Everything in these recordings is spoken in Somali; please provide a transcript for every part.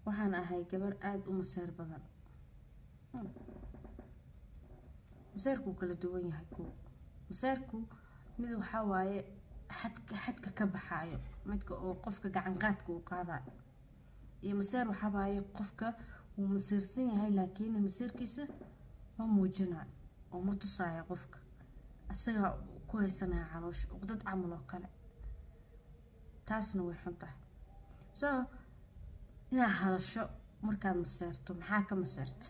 waxaan ahay gabar aada u maseer badan maseerkuu kala duwan yahay kuw maseerku mid waxaa waaye xadka xadka ka baxaayo midka oo qofka gacanqaadka uu qaadayo iyo maseer waxaa waaye qofka wuu masiirsan yahay laakiin masiirkiisa ma muujinayo oo ma tusaayo qofka isagaa ku haysanaya caloosha uqdad camal oo kale taasna way xun tahay so inaad hadasho markaad maseerto maxaa ka maseerta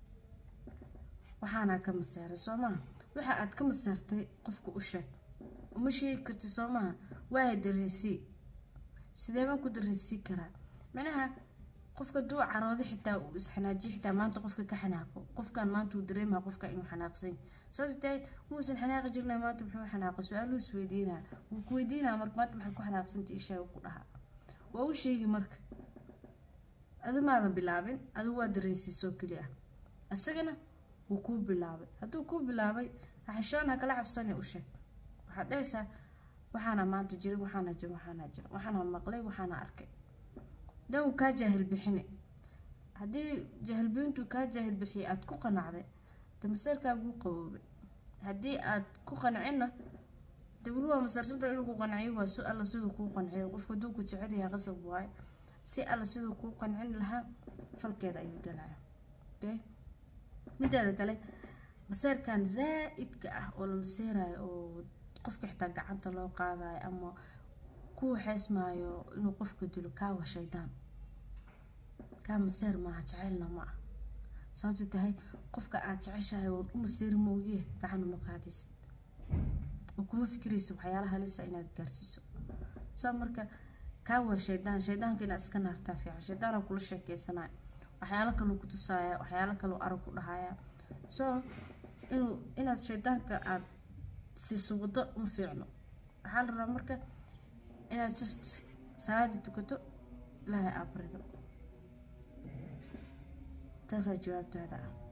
waxaanaa ka maseeray soo maha waxa aad ka maseertay qofka u sheeg uma sheegi karti soo maha waaya dareysii sidee baan ku dareysii karaa macnaha qofka duu caroodo xitaa uu isxanaajiyo xitaa maanta qofka ka xanaaqo qofkan maanta uu dareemaa qofka inuu xanaaqsan sababta tahay muusan xanaaqi jirna maanta muxuu xanaaqo su-aaluu isweydiinaa wuu ku weydiinaa marka maanta maxaad ku xanaaqsanta ishaa ku dhahaa waa u sheegi marka adu maadan bilaabin adigu waa dareensiisoo keli ah isagana wuu kuu bilaabay hadduu kuu bilaabay xashoon ha kala cabsane u sheeg waxaad dhahaysaa waxaana maanta jirin waxaana jir waxaana jir waxaana maqlay waxaana arkay dan uu kaa jaahil bixine haddii jaahilbiyintuu kaa jaahil bixiyay aada ku qanacday de maseerkaaguu qaboobay haddii aad ku qancinna de weli waa maseersanta inuu ku qanciyo waa si alla siduu kuu qanciyo qofka hadduu ku jecel yahay qasab waaye si alla siduu kuu qancin lahaa falkeeda ayuu galaya okay mideeda kale maseerkan zaa-idka ah oo la maseerayo oo qofka xitaa gacanta loo qaadayo ama ku waxeysmaayo inuu qofka dilo kaawa shaydaan kaa maseer maaha jaceylna ma ah sababta tahay qofka aada jeceshahay oon u maseeri mooyee gacan uma qaadaysid oo kuma fikiraysa waxyaala halisa inaad gaarsiiso saa marka kaa waa shaydaan shaydaanka inaad iska naartaa fiican shaydaana kula sheekeysanaya waxyaalo kaluu ku tusaaya waxyaalo kaluu arag ku dhahaya so inuu inaad shaydaanka aada siiso waddo ma fiicno waxaa la rabaa marka inaad just salaada tukato ilaahay abrido taasaa jawaabtaada ah